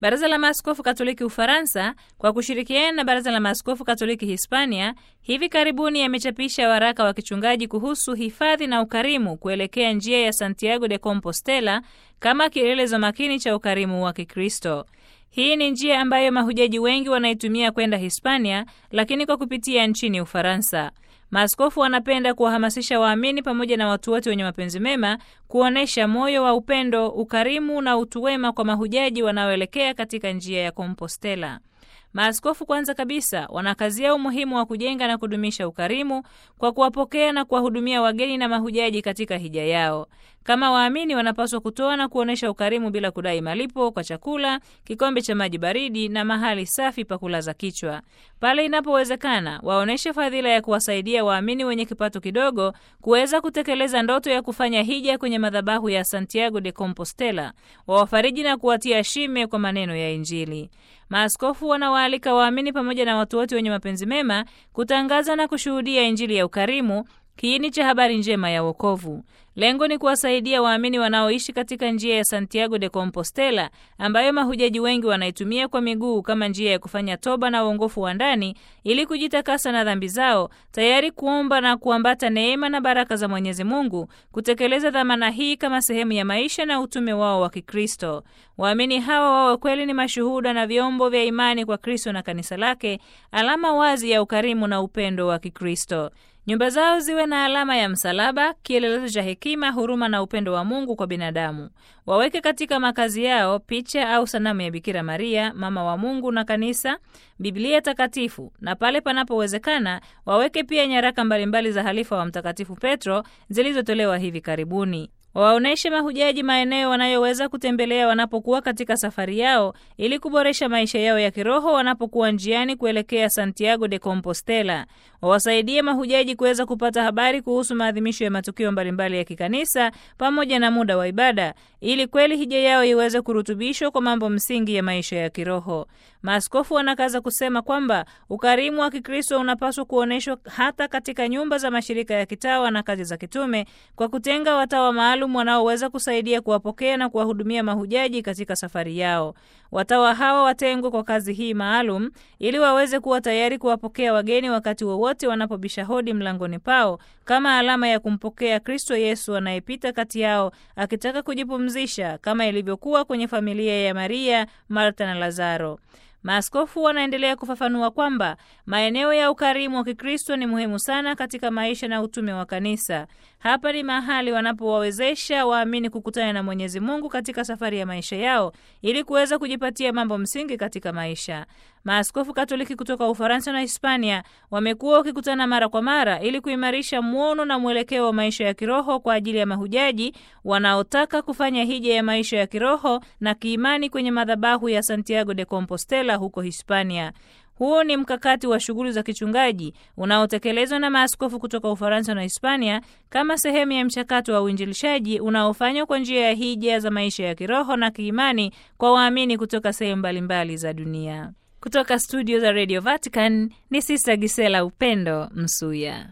Baraza la Maaskofu Katoliki Ufaransa kwa kushirikiana na Baraza la Maaskofu Katoliki Hispania hivi karibuni yamechapisha waraka wa kichungaji kuhusu hifadhi na ukarimu kuelekea njia ya Santiago de Compostela kama kielelezo makini cha ukarimu wa Kikristo. Hii ni njia ambayo mahujaji wengi wanaitumia kwenda Hispania, lakini kwa kupitia nchini Ufaransa. Maaskofu wanapenda kuwahamasisha waamini pamoja na watu wote wenye mapenzi mema kuonyesha moyo wa upendo, ukarimu na utu wema kwa mahujaji wanaoelekea katika njia ya Kompostela. Maaskofu kwanza kabisa wanakazia umuhimu wa kujenga na kudumisha ukarimu kwa kuwapokea na kuwahudumia wageni na mahujaji katika hija yao. Kama waamini wanapaswa kutoa na kuonyesha ukarimu bila kudai malipo kwa chakula, kikombe cha maji baridi na mahali safi pa kulaza kichwa. Pale inapowezekana, waonyeshe fadhila ya kuwasaidia waamini wenye kipato kidogo kuweza kutekeleza ndoto ya kufanya hija kwenye madhabahu ya Santiago de Compostela, wawafariji na kuwatia shime kwa maneno ya Injili. Maaskofu wanawaalika waamini pamoja na watu wote wenye mapenzi mema kutangaza na kushuhudia Injili ya ukarimu, kiini cha habari njema ya wokovu. Lengo ni kuwasaidia waamini wanaoishi katika njia ya Santiago de Compostela ambayo mahujaji wengi wanaitumia kwa miguu kama njia ya kufanya toba na uongofu wa ndani ili kujitakasa na dhambi zao, tayari kuomba na kuambata neema na baraka za Mwenyezi Mungu, kutekeleza dhamana hii kama sehemu ya maisha na utume wao wa Kikristo. Waamini hawa wawe kweli ni mashuhuda na vyombo vya imani kwa Kristo na kanisa lake, alama wazi ya ukarimu na upendo wa Kikristo. Nyumba zao ziwe na alama ya msalaba, kielelezo cha hekima, huruma na upendo wa Mungu kwa binadamu. Waweke katika makazi yao picha au sanamu ya Bikira Maria, mama wa Mungu na kanisa, Biblia takatifu, na pale panapowezekana waweke pia nyaraka mbalimbali za halifa wa Mtakatifu Petro zilizotolewa hivi karibuni. Wawaonyeshe mahujaji maeneo wanayoweza kutembelea wanapokuwa katika safari yao ili kuboresha maisha yao ya kiroho wanapokuwa njiani kuelekea Santiago de Compostela. Wawasaidie mahujaji kuweza kupata habari kuhusu maadhimisho ya matukio mbalimbali ya kikanisa pamoja na muda wa ibada ili kweli hija yao iweze kurutubishwa kwa mambo msingi ya maisha ya kiroho. Maaskofu wanakaza kusema kwamba ukarimu wa Kikristo unapaswa kuonyeshwa hata katika nyumba za mashirika ya kitawa na kazi za kitume kwa kutenga watawa maalum wanaoweza kusaidia kuwapokea na kuwahudumia mahujaji katika safari yao. Watawa hawa watengwe kwa kazi hii maalum ili waweze kuwa tayari kuwapokea wageni wakati wowote wanapobisha hodi mlangoni pao kama alama ya kumpokea Kristo Yesu anayepita kati yao akitaka kujipumzisha kama ilivyokuwa kwenye familia ya Maria, Marta na Lazaro. Maaskofu wanaendelea kufafanua kwamba maeneo ya ukarimu wa Kikristo ni muhimu sana katika maisha na utume wa kanisa. Hapa ni mahali wanapowawezesha waamini kukutana na Mwenyezi Mungu katika safari ya maisha yao ili kuweza kujipatia mambo msingi katika maisha. Maaskofu Katoliki kutoka Ufaransa na Hispania wamekuwa wakikutana mara kwa mara ili kuimarisha mwono na mwelekeo wa maisha ya kiroho kwa ajili ya mahujaji wanaotaka kufanya hija ya maisha ya kiroho na kiimani kwenye madhabahu ya Santiago de Compostela huko Hispania. Huu ni mkakati wa shughuli za kichungaji unaotekelezwa na maaskofu kutoka Ufaransa na Hispania kama sehemu ya mchakato wa uinjilishaji unaofanywa kwa njia ya hija za maisha ya kiroho na kiimani kwa waamini kutoka sehemu mbalimbali za dunia. Kutoka studio za Radio Vatican ni Sista Gisela Upendo Msuya.